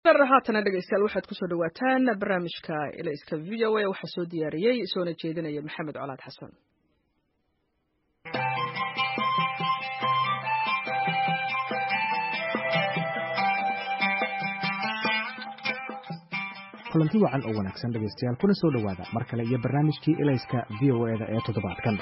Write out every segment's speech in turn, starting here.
haatana dhegeystayaal waxaad kusoo dhawaataan barnaamijka ilayska v o a waxaa soo diyaariyey soona jeedinaya maxamed colaad xasan kulanti wacan oo wanaagsan dhegaystayaal kuna soo dhowaada mar kale iyo barnaamijkii ilayska v o eda ee toddobaadkan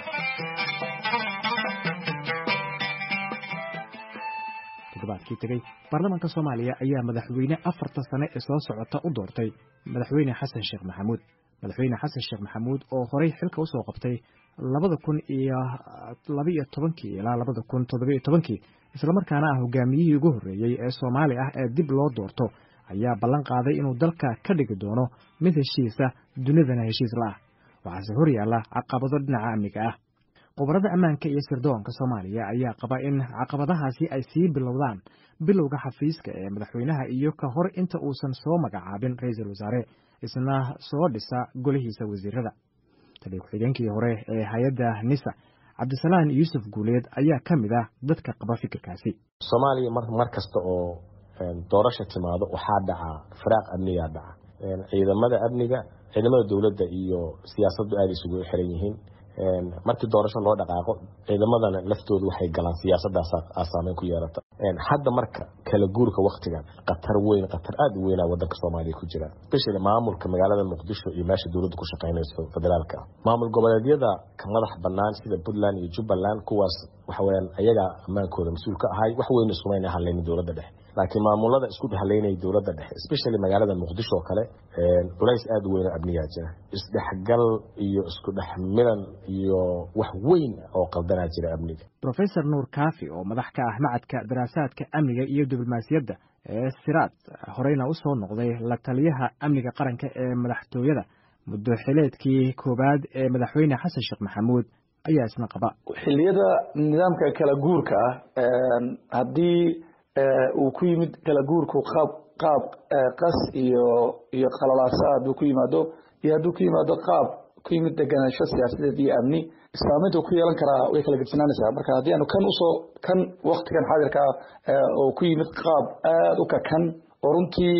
toddobaadkii tegey baarlamaanka soomaaliya ayaa madaxweyne afarta sane ee soo socota u doortay madaxweyne xasan sheekh maxamuud madaxweyne xasan sheekh maxamuud oo horey xilka usoo qabtay labada kun iyo labaiyo tobankii ilaa labada kun toddobiyo tobankii islamarkaana ah hogaamiyihii ugu horreeyey ee soomaali ah ee dib loo doorto ayaa ballan qaaday inuu dalka ka dhigi doono mid heshiisa dunidana heshiis la ah waxaase hor yaalla caqabado dhinaca amniga ah khubarada ammaanka iyo sirdoonka soomaaliya ayaa qaba in caqabadahaasi ay sii bilowdaan bilowga xafiiska ee madaxweynaha iyo ka hor inta uusan soo magacaabin ra-iisul wasaare isna soo dhisa golihiisa wasiirada taliya ku-xigeenkii hore ee hay-adda nisa cabdisalaan yuusuf guuleed ayaa ka mid ah dadka qaba fikirkaasi soomaaliya mar kasta oo doorasha timaado waxaa dhaca firaaq amnigaa dhaca ciidamada amniga ciidamada dowladda iyo siyaasaddu aada isugu xiran yihiin markii doorasho loo dhaqaaqo ciidamadana laftoodu waxay galaan siyaasadaas saameyn ku yeelata hadda marka kala guurka waktigan khatar weyn khatar aada u weynaa wadanka soomaaliya ku jira especially maamulka magaalada muqdisho iyo meesha dowladda ku shaqeynayso federaalka ah maamul goboleedyada ka madax banaan sida puntland iyo jubbaland kuwaas waxaweyaan ayagaa ammaankooda mas-uul ka ahay wax weyn isumayna hadlaynin dowladda dhexe laakiin maamulada isku haleynaya dowladda dhexe especially magaalada muqdisho oo kale culays aada u weyn oo amnigaa jira isdhexgal iyo isku dhex milan iyo wax weyn oo qaldanaa jira amniga rofesor nuur kaafi oo madax ka ah macadka daraasaadka amniga iyo diblomaasiyadda ee siraad horeyna u soo noqday la taliyaha amniga qaranka ee madaxtooyada muddo xileedkii koowaad ee madaxweyne xasan sheekh maxamuud ayaa isna qaba xilliyada nidaamka kala guurka ah haddii uu ku yimid kala guurku qaab qaab qas iyo iyo khalalaasa hadduu ku yimaado iyo hadduu ku yimaado qaab ku yimid deganaansho siyaasadeed iyo amni saameynta ku yeelan karaa way kala gedisnaanaysaa marka haddii aanu kan usoo kan waktigan xaadirka oo ku yimid qaab aada u kakan oo runtii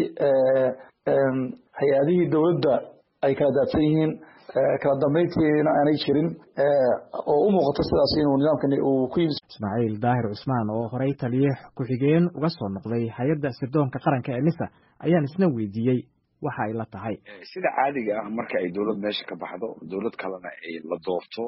hay-adihii dowladda ay kala daadsan yihiin kala dambeyntiina aanay jirin oo u muuqato sidaas inuu nidaamkani uu ku yimid ismaaciil daahir cusmaan oo horey taliye ku-xigeen uga soo noqday hay-adda sirdoonka qaranka ee nisa ayaan isna weydiiyey waxa ay la tahay sida caadiga ah marka ay dowlad meesha ka baxdo dowlad kalena ay la doorto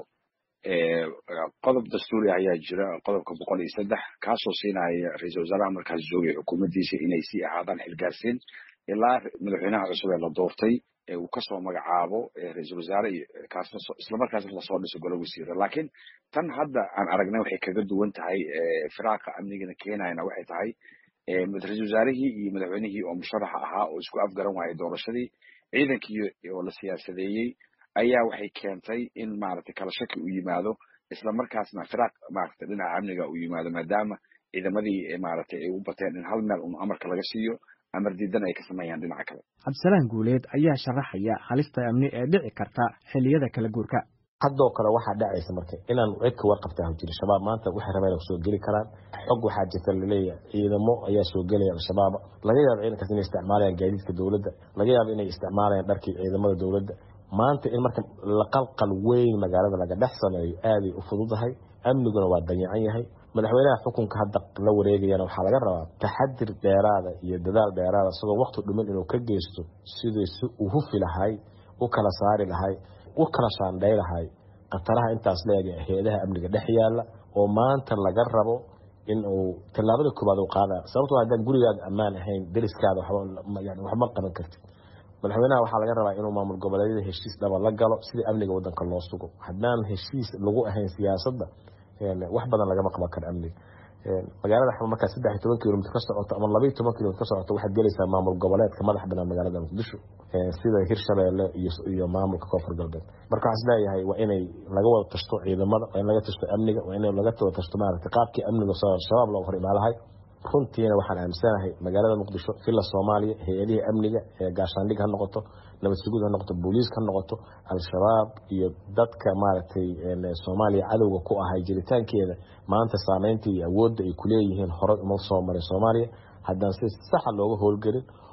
qodob dastuuri ayaa jira qodobka boqol iyo saddex kaasoo siinaya ra-iisul wasaaraha markaas joogay xukuumaddiisa inay sii ahaadaan xilgaarsiin ilaa madaxweynaha cusub ee la doortay uu kasoo magacaabo ra-iisul wasaare kaasna islamarkaasna lasoo dhiso golo wasiira laakiin tan hadda aan aragnay waxay kaga duwan tahay firaaqa amnigana keenayana waxay tahay ra-isul wasaarihii iyo madaxweynihii oo musharaxa ahaa oo isku afgaran waayay doorashadii ciidankii oo la siyaasadeeyey ayaa waxay keentay in maaragtay kala shaki u yimaado isla markaasna firaaq maaragtay dhinaca amniga uu yimaado maadaama ciidamadii maaragtay ay u bateen in hal meel un amarka laga siiyo amar diidan ay ka sameeyaan dhinaca kale cabdisalaan guuleed ayaa sharaxaya halista amni ee dhici karta xilliyada kala guurka haddoo kale waxaa dhacaysa marka inaan cid ka warqabta hawjiri shabaab maanta waxay rabeen soo geli karaan xog waxaa jirta laleeyahay ciidamo ayaa soo gelaya al-shabaab laga yaabo ciidankaas inay isticmaalayaan gaadiidka dowladda laga yaabo inay isticmaalayaan dharkii ciidamada dowladda maanta in marka laqalqal weyn magaalada laga dhex sameeyo aaday u fududahay amniguna waa danyacan yahay madaxweynaha xukunka hadda la wareegayana waxaa laga rabaa taxadir dheeraada iyo dadaal dheeraada isagoo wakti dhumin inuu ka geysto sidii si uu hufi lahay u kala saari lahay u kala shaandhay lahay khataraha intaas leega hay-adaha amniga dhex yaalla oo maanta laga rabo in uu tallaabada koobaad u qaada sababto haddaan gurigaada ammaan ahayn deriskaada waxma qaban kartid madaxweynaha waxaa laga rabaa inuu maamul goboleedyada heshiis dhaba la galo sidii amniga wadanka loo sugo haddaan heshiis lagu ahayn siyaasadda wax badan lagama qaban karo amniga magaalada xama markaa saddex iyo toban kilomitr ka socoto ama laba iyo toban kilomitr ka socoto waxaad gelaysaa maamul goboleedka madax banaan magaalada muqdisho sida hirshabeelle iyo maamulka koonfur galbeed marka waxaa isleeyahay waa inay laga wada tashto ciidamada waa in laga tashto amniga waa in laga wada tashto maaragtay qaabkii amniga shabaab looga hor imaalahay runtiina waxaan aaminsanahay magaalada muqdisho villa soomaaliya hay-adihii amniga ee gaashaandhig ha noqoto nabad sugud ha noqoto booliiska ha noqoto al-shabaab iyo dadka maaragtay soomaaliya cadowga ku ahay jiritaankeeda maanta saameynta iyo awoodda ay kuleeyihiin horey uma soo marin soomaaliya haddaan si saxa looga howlgelin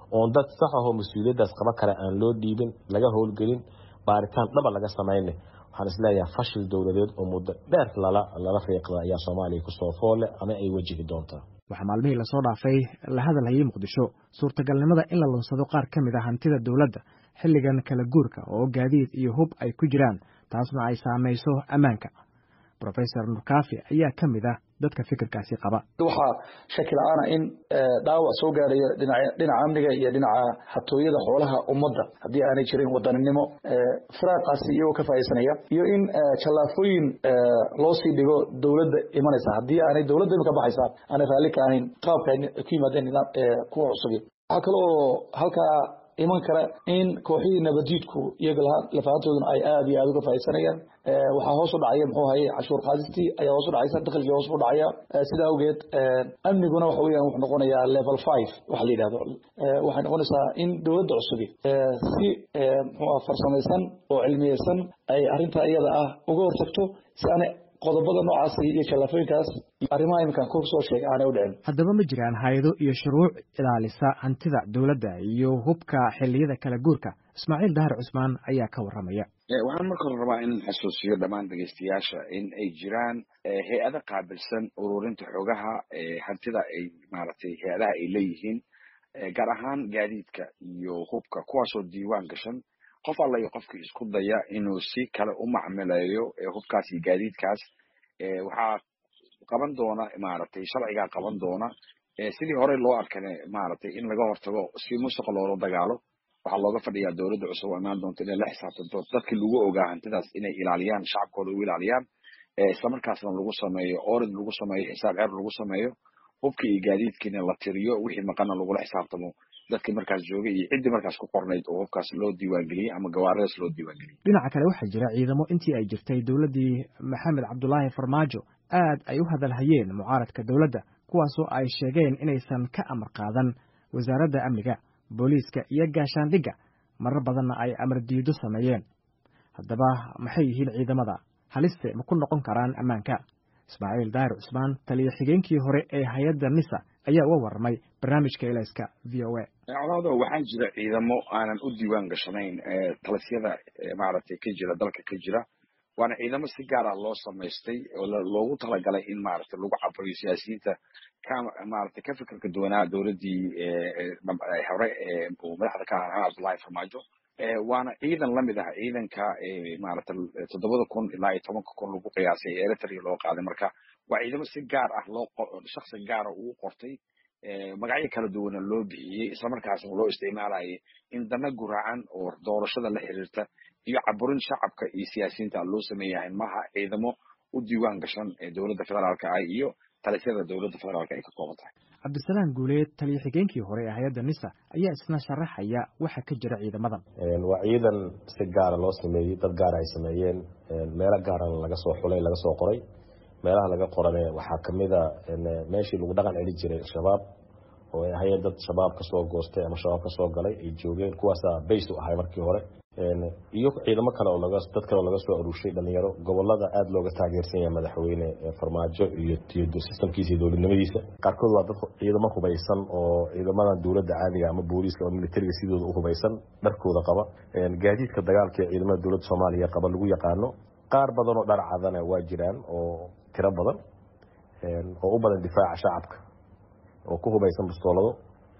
oon dad sax ahoo mas-uuliyaddaas qaba kale aan loo dhiibin laga howlgelin baaritaan dhaba laga samayne waxaan isleeyahay fashil dowladeed oo muddo dheer lala lala riiqda ayaa soomaaliya kusoo foole ama ay wajihi doontaa waxaa maalmihii lasoo dhaafay la hadalhayay muqdisho suurtagalnimada in la lunsado qaar ka mid a hantida dowladda xilligan kala guurka oo gaadiid iyo hub ay ku jiraan taasna ay saamayso ammaanka rofesor nurkaafi ayaa ka mid ah dadka fikirkaasi qaba waxaa shaki la-aana in dhaawac soo gaarayo dhinaca amniga iyo dhinaca hatooyada xoolaha ummadda haddii aanay jirin wadaninimo firaaqaasi iyagoo ka faaisanaya iyo in jallaafooyin loo sii dhigo dowladda imanaysa haddii aanay dowladda imika baxaysa aanay raalli ka ahayn qaabka ay ku yimaadeen nidaam kuwa cusubi waxaa kale oo halkaa iman kara in kooxihii nabadiidku iyaga lafahantooduna ay aada iyo aada uga faaisanayaan waxaa hoos u dhacaya muxuu haye cashuur qaadistii ayaa hoos u dhacaysa dakhligii hoos u dhacaya sidaa awgeed amniguna waxa weeyaan wuxuu noqonayaa level five waxa la yidhahdo waxay noqonaysaa in dowladda cusubi si muxuu farsamaysan oo cilmiyeysan ay arrintaa iyada ah uga hortagto si aanay qodobada noocaasi iyo jallaafooyinkaas arrimaha iminkaan ku soo sheegay aanay u dhicin haddaba ma jiraan hay-ado iyo shuruuc ilaalisa hantida dowladda iyo hubka xilliyada kala guurka ismaaciil dahar cusmaan ayaa ka warramaya waxaan marka hore rabaa in xasuusiyo dhammaan dhegeystayaasha in ay jiraan hay-ado qaabilsan ururinta xogaha hantida ay maaragtay hay-adaha ay leeyihiin gaar ahaan gaadiidka iyo hubka kuwaasoo diiwaan gashan qof alla iyo qofkii isku daya inuu si kale u macmileeyo hubkaas iyo gaadiidkaas waxaa qaban doona maaragtay sharcigaa qaban doona sidii horey loo arkane maaragtay in laga hortago si musuqa loola dagaalo waxaa looga fadhiyaa dowladda cusub oo imaan doonta inay la xisaabtanto dadkii lagu ogaa hantidaas inay ilaaliyaan shacabkooda u ilaaliyaan islamarkaasna lagu sameeyo orid lagu sameeyo xisaab ceer lagu sameeyo hubkii iyo gaadiidkiina la tiriyo wixii maqana lagula xisaabtamo dadkii markaas joogay iyo ciddii markaas ku qornayd oo hubkaas loo diiwaangeliyey ama gawaaradaas loo diiwaangeliyey dhinaca kale waxaa jira ciidamo intii ay jirtay dowladdii maxamed cabdulaahi farmaajo aad ay u hadalhayeen mucaaradka dowladda kuwaasoo ay sheegeen inaysan ka amar qaadan wasaaradda amniga booliiska iyo gaashaandhigga marar badanna ay amar diido sameeyeen haddaba maxay yihiin ciidamada haliste ma ku noqon karaan ammaanka ismaaciil daahir cusmaan taliya xigeenkii hore ee hay-adda nisa ayaa uga warramay barnaamijka elayska v o a colaado waxaa jira ciidamo aanan u diiwaan gashanayn talisyada maaragtay ka jira dalka ka jira waana ciidamo si gaar ah loo samaystay oo loogu talagalay in maaragtay lagu caburiyo siyaasiyiinta ka maaragtay ka fikirka duwanaa dowladdii hore uu madaxda ka ahaa maxamed cabdullahi farmaajo waana ciidan lamid ah ciidanka maaragtay toddobada kun ilaa iyo tobanka kun lagu qiyaasay ee eritrea loo qaaday marka waa ciidamo si gaar ah loo shaksi gaara ugu qortay magacyo kala duwana loo bixiyey islamarkaasna loo isticmaalayay in dana guraacan oo doorashada la xiriirta iyo caburin shacabka iyo siyaasiyiinta loo sameeyahay maha ciidamo u diiwaan gashan ee dowladda federaalka ah iyo talisyada dowladda federaalka ay ka kooban tahay cabdisalaam guuleed taliya xigeenkii hore ee hay-adda nisa ayaa isna sharaxaya waxa ka jira ciidamadan waa ciidan si gaara loo sameeyey dad gaara ay sameeyeen meelo gaarana laga soo xulay laga soo qoray meelaha laga qorane waxaa kamida meeshii lagu dhaqan celi jiray al-shabaab oo ay ahayen dad shabaab kasoo goostay ama shabaab kasoo galay ay joogeen kuwaasa bays u ahay markii hore iyo ciidamo kale oo dad kale oo laga soo aruurshay dhalinyaro gobolada aada looga taageersan yahay madaxweyne farmaajo iyo sistamkiisa iyo dowladnimadiisa qaarkood waa dad ciidamo hubaysan oo ciidamadan dowladda caadiga ama booliiska ama militariga sidooda u hubaysan dharkooda qaba gaadiidka dagaalka ee ciidamada dowladda soomaaliya qaba lagu yaqaano qaar badan oo dhar cadana waa jiraan oo tiro badan oo u badan difaaca shacabka oo ku hubaysan bastoolado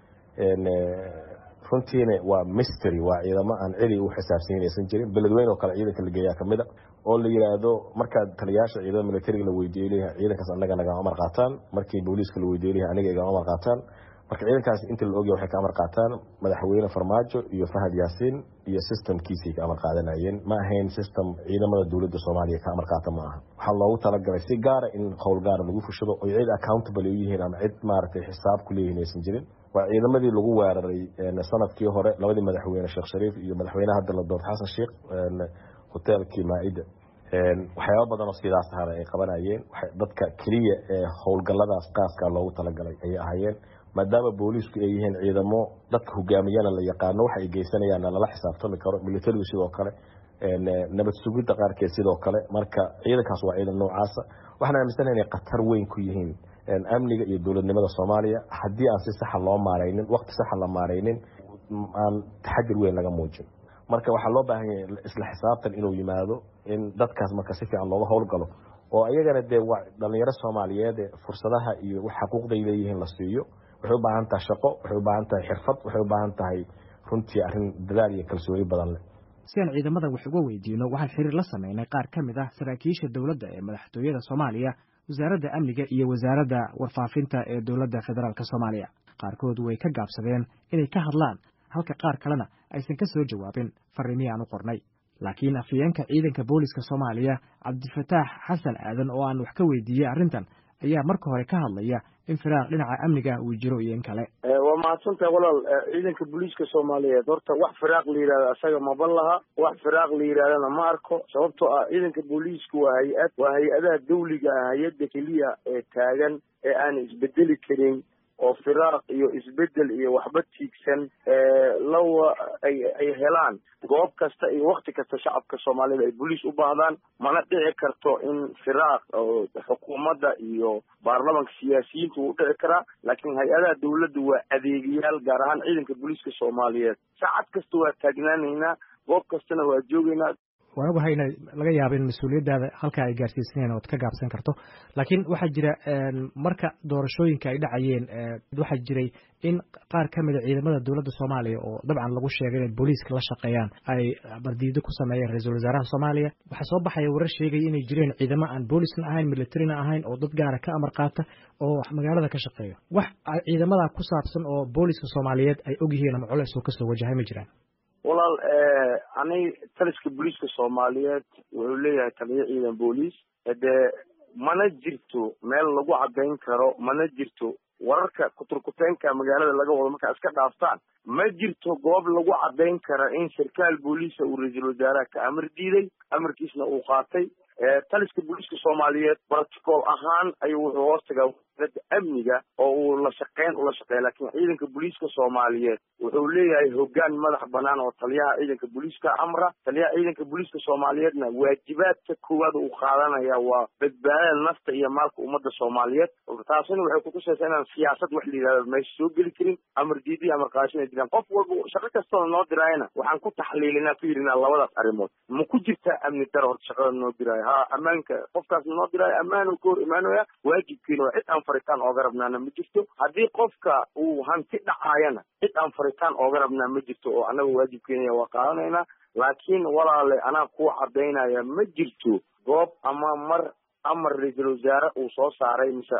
runtiina waa mystery waa ciidamo aan celi u xisaabsanyin aysan jirin beledweyne oo kale ciidanka la geeyaa kamid a oo la yidhaahdo markaad taliyaasha ciidamada militariga la weydiiyo leeyahay ciidankaas annaga nagama amar qaataan markii booliiska la weydiiyo leeyahay aniga igama amar qaataan marka ciidankaas inta la ogyahay waxay ka amar qaataan madaxweyne farmaajo iyo fahad yaasiin iyo systemkiisay ka amar qaadanayeen ma ahayn system ciidamada dowladda soomaaliya ka amar qaata ma aha waxaa loogu talagalay si gaara in howl gaara lagu fushado oo cid accountable u yihiin ama cid maaragtay xisaab ku leeyihiin aysan jirin waa ciidamadii lagu weeraray sanadkii hore labadii madaxweyne sheekh shariif iyo madaxweyne hadda la doortay xasan sheekh hoteelkii maa-ida waxyaaba badan oo sidaas ahana ay qabanayeen dadka keliya ee howlgalladaas qaaska loogu talagalay ayay ahaayeen maadaama booliisku ay yihiin ciidamo dadka hogaamiyana la yaqaano waxa ay geysanayaanna lala xisaabtami karo militarigu sidoo kale nabad sugidda qaarkeed sidoo kale marka ciidankaas waa ciidan noocaasa waxaan aaminsanaha inay khatar weyn ku yihiin amniga iyo dowladnimada soomaaliya haddii aan si saxa loo maaraynin waqti saxa la maaraynin aan taxadir weyn laga muujin marka waxaa loo baahan yahay isla xisaabtan inuu yimaado in dadkaas marka si fiican looga howlgalo oo iyagana dee waa dhalinyaro soomaaliyeed fursadaha iyo xaquuqday leeyihiin la siiyo waxay u baahan tahay shaqo waxay u baahan tahay xirfad waxay u baahan tahay runtii arrin dadaal iyo kalsooni badan leh si aan ciidamada wax uga weydiino waxaan xiriir la sameynay qaar ka mid ah saraakiisha dowladda ee madaxtooyada soomaaliya wasaaradda amniga iyo wasaaradda warfaafinta ee dowladda federaalk soomaaliya qaarkood way ka gaabsadeen inay ka hadlaan halka qaar kalena aysan ka soo jawaabin farriimihii aan u qornay laakiin afhayeenka ciidanka booliska soomaaliya cabdifataax xasan aadan oo aan wax ka weydiiyey arrintan ayaa marka hore ka hadlaya in firaaq dhinaca amniga uu jiro iyo in kale waa mahadsantahay walaal ciidanka booliiska soomaaliyeed horta wax firaaq la yidhahdo asaga maba laha wax firaaq la yidhahdana ma arko sababtoo ah ciidanka booliiska waa hay-ad waa hay-adaha dawliga ah hay-adda keliya ee taagan ee aan isbedeli karin oo firaaq iyo isbedel iyo waxba tiigsan lawa ay ay helaan goob kasta iyo wakti kasta shacabka soomaalida ay boliis u baahdaan mana dhici karto in firaaq oo xukuumadda iyo baarlamanka siyaasiyiinta wuu dhici karaa laakiin hay-adaha dawladda waa adeegayaal gaar ahaan ciidanka booliiska soomaaliyeed saacad kasta waa taagnaanaynaa goob kastana waa joogaynaa waan ogahay ina laga yaabo in mas-uuliyaddaada halkaa ay gaarsiisaneen ood ka gaabsan karto laakiin waxaa jira marka doorashooyinka ay dhacayeen waxaa jiray in qaar ka mida ciidamada dowladda soomaaliya oo dabcan lagu sheegay inay booliiska la shaqeeyaan ay bardiido ku sameeyeen ra-iisul wasaaraha soomaaliya waxaa soo baxaya warar sheegaya inay jireen ciidamo aan boolisna ahayn militarina ahayn oo dad gaara ka amar qaata oo magaalada ka shaqeeya wax ciidamada ku saabsan oo booliska soomaaliyeed ay ogyihiin ama culeys oo kasoo wajahay ma jiraan walaal ani taliska booliiska soomaaliyeed wuxuu leeyahay taliyo ciidan booliis dee mana jirto meel lagu caddayn karo mana jirto wararka kuturkuteenka magaalada laga wado markaa iska dhaaftaan ma jirto goob lagu caddayn kara in sarkaal booliisa uu ra-iisul wasaaraha ka amar diiday amarkiisna uu qaatay taliska booliiska soomaaliyeed protocol ahaan ayuu wuxuu hoos tagaa wasaaradda amniga oo uu la shaqeyn ula shaqeeya laakiin ciidanka booliiska soomaaliyeed wuxuu leeyahay hoggaan madax banaan oo taliyaha ciidanka booliiska amra taliyaha ciidanka booliiska soomaaliyeedna waajibaadka koowaad uu qaadanaya waa badbaadada nafta iyo maalka ummadda soomaaliyeed taasina waxay kutusaysaa inaan siyaasad wax la yidhahdo meesha soo geli karin amar diidi amar qaashin ay jiraan qof walba shaqo kastoo noo diraayana waxaan ku taxliilinaa ku yidhinaa labadaas arrimood ma ku jirtaa amni daro horta shaqada noo diraayo ha ammaanka qofkaas noo diraayo ammaano ka hor imaanaya waajibkeena waa cid aan faritaan ooga rabnaana ma jirto haddii qofka uu hanti dhacaayana cid aan faritaan ooga rabnaa ma jirto oo annaga waajibkeena waa qaadanaynaa laakiin walaale anaa kuu cadaynaya ma jirto goob ama mar amar ra-iisul wasaare uu soo saaray mise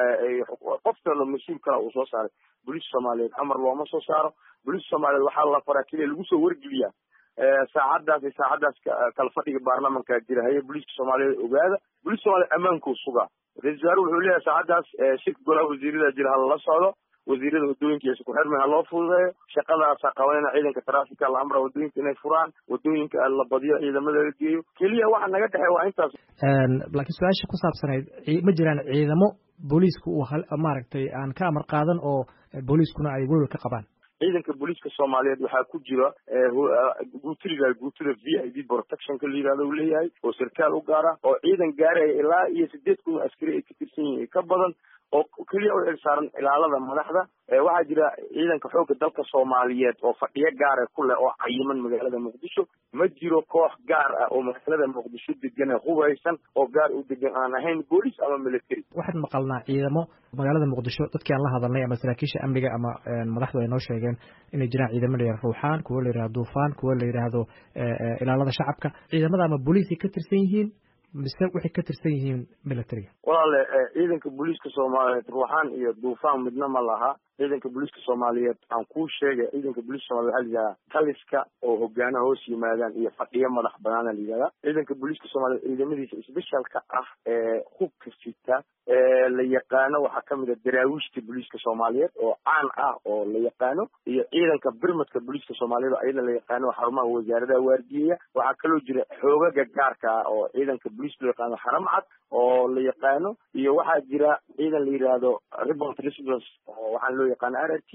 qof kalo mas-uul kala uu soo saaray booliiska soomaaliyeed amar looma soo saaro booliiska soomaaliyeed waxaa la faraa keliya lagu soo wargeliyaa saacadaas iyo saacadaas kala fadhiga baarlamanka jira haye booliiska soomaaliyeed ogaada booliiska soomaliyeed ammaankuu sugaa ra-isul wasaare wuxuu leeyahay saacadaas shirka golaha wasiirada jira hala socdo wasiirada wadooyinka iyo isku xirmi ha loo fududeeyo shaqadaasa qabanayna ciidanka traafika la amra wadooyinka inay furaan wadooyinka la badiyo ciidamada la geeyo keliya waxa naga dhexey waa intaas laakiin su-aasha ku saabsanayd ma jiraan ciidamo booliisku uu maaragtay aan ka amar qaadan oo booliiskuna ay welwel ka qabaan ciidanka booliiska soomaaliyeed waxaa ku jira guutiriga guutida v i d protectionka la yidhahdo uu leeyahay oo sarkaal u gaara oo ciidan gaaraya ilaa iyo sideed kun oo askari ay ka tirsan yihiin ka badan oo keliya u xilsaaran ilaalada madaxda waxaa jira ciidanka xoogga dalka soomaaliyeed oo fadhiyo gaara ku leh oo cayiman magaalada muqdisho ma jiro koox gaar ah oo magaalada muqdisho degan hubeysan oo gaar u degan aan ahayn booliis ama military waxaan maqalnaa ciidamo magaalada muqdisho dadkii aan la hadalnay ama saraakiisha amniga ama madaxdu ay noo sheegeen inay jiraan ciidamo la yihahdo ruuxaan kuwo la yihahdo duufaan kuwo la yidhaahdo ilaalada shacabka ciidamada ama booliisay ka tirsan yihiin mise waxay ka tirsan yihiin militariga walaale ciidanka booliiska soomaaliyeed ruuxaan iyo duufaan midna ma laha ciidanka booliiska soomaaliyeed aan kuu sheegay ciidanka booliiska soomaliyeed waxaa la yidhahdaa taliska oo hogaana hoos yimaadaan iyo fadhiyo madax banaana la yidhahdaa ciidanka booliiska soomaaliyeed ciidamadiisa sbeshalka ah ee hubka sita ee la yaqaano waxaa kamid a daraawiishta booliiska soomaaliyeed oo caan ah oo la yaqaano iyo ciidanka birmadka booliiska soomaaliyeed oo ayada la yaqaano xarumaha wasaaradaha waardiyeya waxaa kaloo jira xoogaga gaarka ah oo ciidanka booliiska loo yaqaano xaram cad oo la yaqaano iyo waxaa jira ciidan la yidhaahdo ribont response oo waxaan loo yaqaano r r t da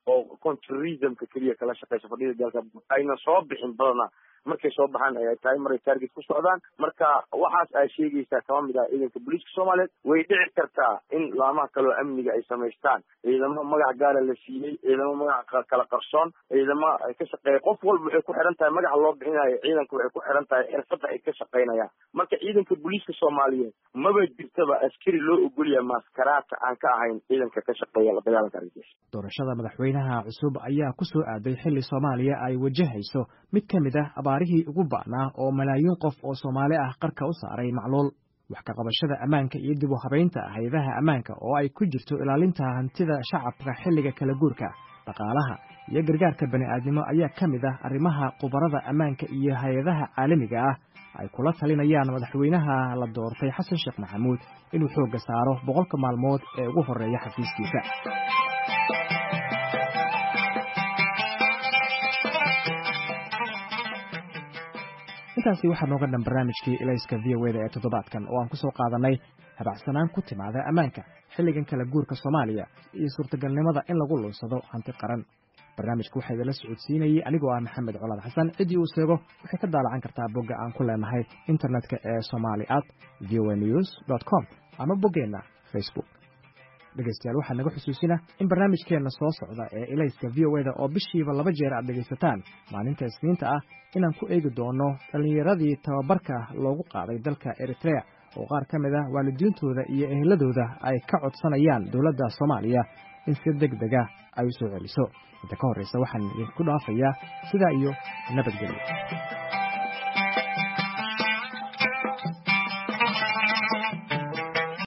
oo contourismka keliya kala shaqeysa fadhida dalka ayna soo bixin badana markay soo baxaan ay tahay maray target ku socdaan marka waxaas ay sheegaysaa kama mid ah ciidanka booliiska soomaaliyeed way dhici kartaa in laamaha kaleo amniga ay samaystaan ciidamo magac gaara la siiyey ciidamo magac kala qarsoon ciidamo ay ka shaqeeya qof walba waxay ku xiran tahay magaca loo bixinayo ciidanka waxay ku xiran tahay xirfadda ay ka shaqeynayaan marka ciidanka booliiska soomaaliyeed maba jirtaba askari loo ogolyaha maaskaraadka aan ka ahayn ciidanka ka shaqeeya la dagaalanka argagixisa doorashada madaxweynaha cusub ayaa ku soo aaday xilli soomaaliya ay wajahayso mid ka mid ah abaarihii ugu ba'naa oo malaayiin qof oo soomaali ah qarka u saaray macluul wax ka qabashada ammaanka iyo dib u habaynta hay-adaha ammaanka oo ay ku jirto ilaalinta hantida shacabka xilliga kala guurka dhaqaalaha iyo gargaarka bani'aadnimo ayaa ka mid ah arrimaha khubarada ammaanka iyo hay-adaha caalamiga ah ay kula talinayaan madaxweynaha la doortay xasan sheekh maxamuud inuu xoogga saaro boqolka maalmood ee ugu horreeya xafiiskiisa intaasi waxaa nooga dhan barnaamijkii ilayska v o eda ee toddobaadkan oo aan ku soo qaadanay habacsanaan ku timaada ammaanka xilligan kala guurka soomaaliya iyo suurtagalnimada in lagu lunsado hanti qaran barnaamijka waxaa idinla socodsiinayey anigoo ah maxamed colaad xasan ciddii uu seego waxay ka daalacan kartaa bogga aan ku leenahay internetka ee somali at v o news dot com ama boggeenna facebook dhegeystayaal waxaa naga xusuusina in barnaamijkeenna soo socda ee ilayska v o eda oo bishiiba laba jeer aad dhegaysataan maalinta isniinta ah inaan ku eegi doono dhallinyaradii tababarka loogu qaaday dalka eritrea oo qaar ka mid ah waalidiintooda iyo eheladooda ay ka codsanayaan dowladda soomaaliya in si deg dega ay u soo celiso inta ka horreysa waxaan idinku dhaafayaa sidaa iyo nabadgelyo